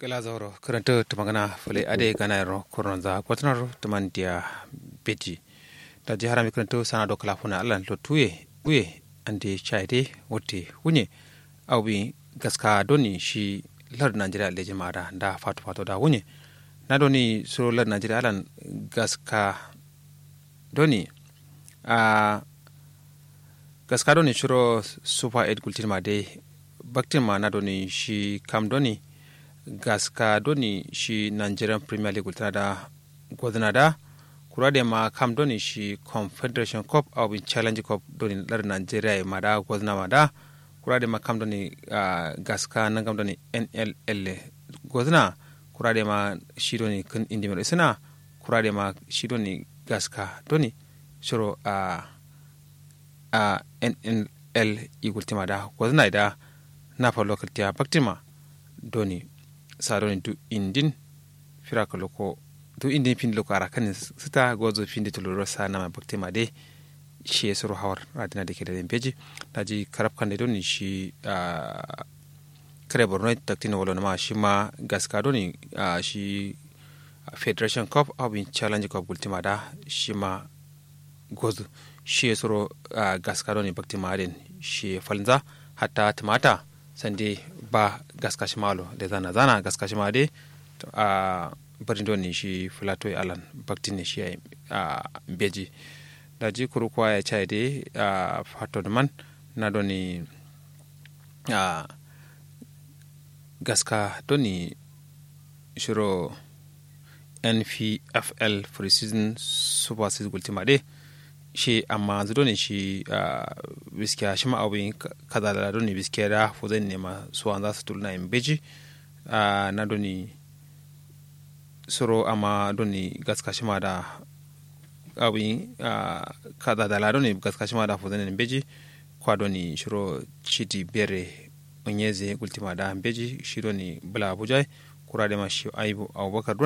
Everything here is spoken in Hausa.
gala zauro karanta tumagana fule ade gana ro koronza kwatnar tumandia beji da ji harami karanta sana do kala funa allan lo tuye uye ande chaide wote hunye awbi gaska doni shi lar najeriya le jama'a da fatu fatu da hunye na doni so lar najeriya alan gaska doni a gaska doni shiro super 8 gultin ma dai baktin ma na doni shi kam doni gaska doni shi nigerian premier league tana da gwazna da kura da ma kam doni shi confederation cup au bin challenge cup doni lar nigeria ma da gwazna ma da kura da ma kam doni uh, gaska nan kam doni nll gwazna kura da ma shi doni kan indi mai suna kura da ma shi doni gaska doni shiro a uh, uh, nnl igultima da gwazna da na fa lokaltiya baktima doni sadoni du indin firaka loko du indin fin loko ara kan sita gozo fin de tuluro sa nama bakte ma de shi suru hawar radina de kede beji daji karab kan de doni shi kare borno taktina wala ma shi ma gaska doni shi federation cup abin challenge cup ultima da shi ma gozo shi suru gaska doni bakte ma den shi falza hatta tumata sande ba gaskashi malo da zana zana gaskashi ma dai a barin doni shi filato alan baktin ne shi a beji da ji kuru kuwa ya cai dai a fato man na doni a gaska doni shiro npfl pre-season super season ultima dai shi amma zudo ne shi biskiya shi ma'abin kaza da doni biskiya da fu zai nema suwan za su tulna in beji na doni soro amma doni gaska shi ma da abin kaza da ladoni gaska shi ma da fu zai in beji kwa doni shiro chidi bere onyeze ultima da beji shi doni bula abuja kura da ma shi aibu abubakar